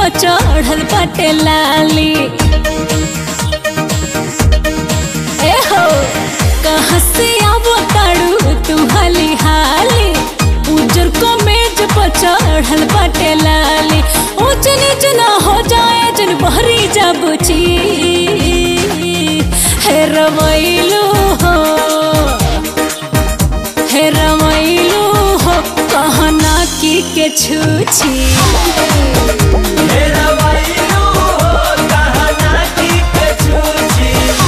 पर चढ़ल बाटे लाली ए हो कहाँ से आवो ताड़ू तू हाली हाली उजर को मेज पर चढ़ल बाटे लाली ऊंच नीच ना हो जाए जन बहरी जा बुची हे रवैलू हो हे रवैलू हो कहना की के छूछी मेरा वाइलो कहना की कछूची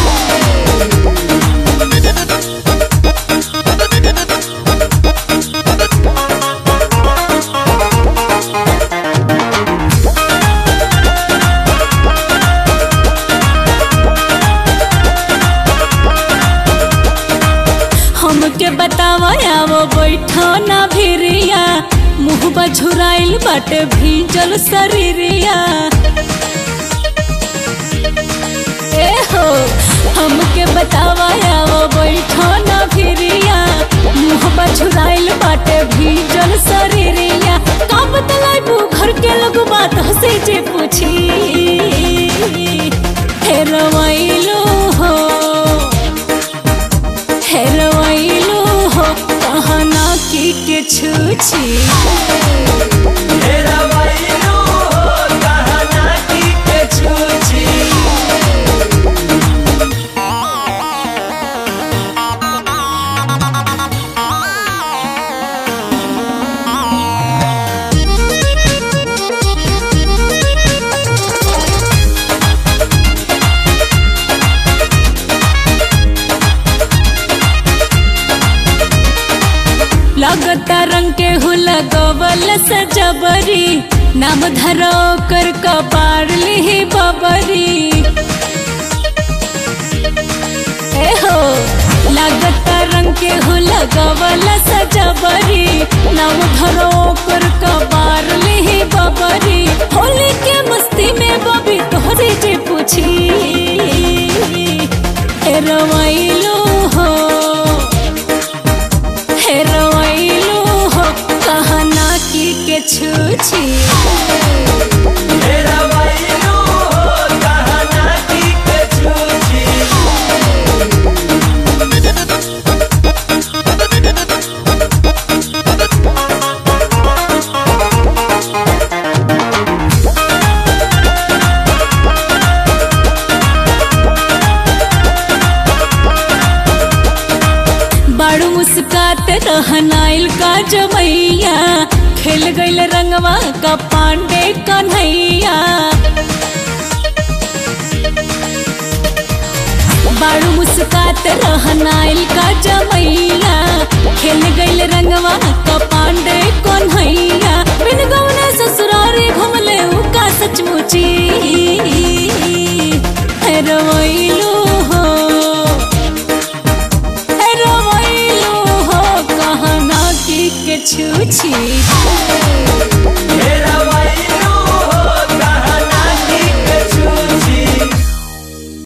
हमके बतावा वो बैठो ना भिरिया मुँह बझुराइल बाटे भीजल शरीरिया ए हो हमके बतावा वो बैठो ना भिरिया मुँह बझुराइल बाटे भीजल शरीरिया का बतलाइबू घर के लोग बात हंसे जे पूछी हे रवैलो हो हेरवैलू हो कहना की के छूछी मेरा वाइलो कहना की कछूची लगता रंग के हुला गवल सजबरी नाम धरो कर कपार ली बबरी ए हो लगता रंग के हुला गवल सजबरी नाम धरो कर कपार ली बबरी होली के मस्ती में बबी तोहरे जे पूछी ए रवैलो हो हेरवैलू हो कहना की के छूछी मेरा वाइलो कहना की कछूची बाड़ू मुस्कात रहनाइल का जमैया खेल गईल रंगवा का पांडे कन्हैया बाड़ू मुस्कात रहनाइल का जमैया खेल गईल रंगवा का पांडे कन्हैया बिन गौने ससुरारी घुमले उ का सचमुची हेरवैलू हो रवैलू हो कहना की के छूछी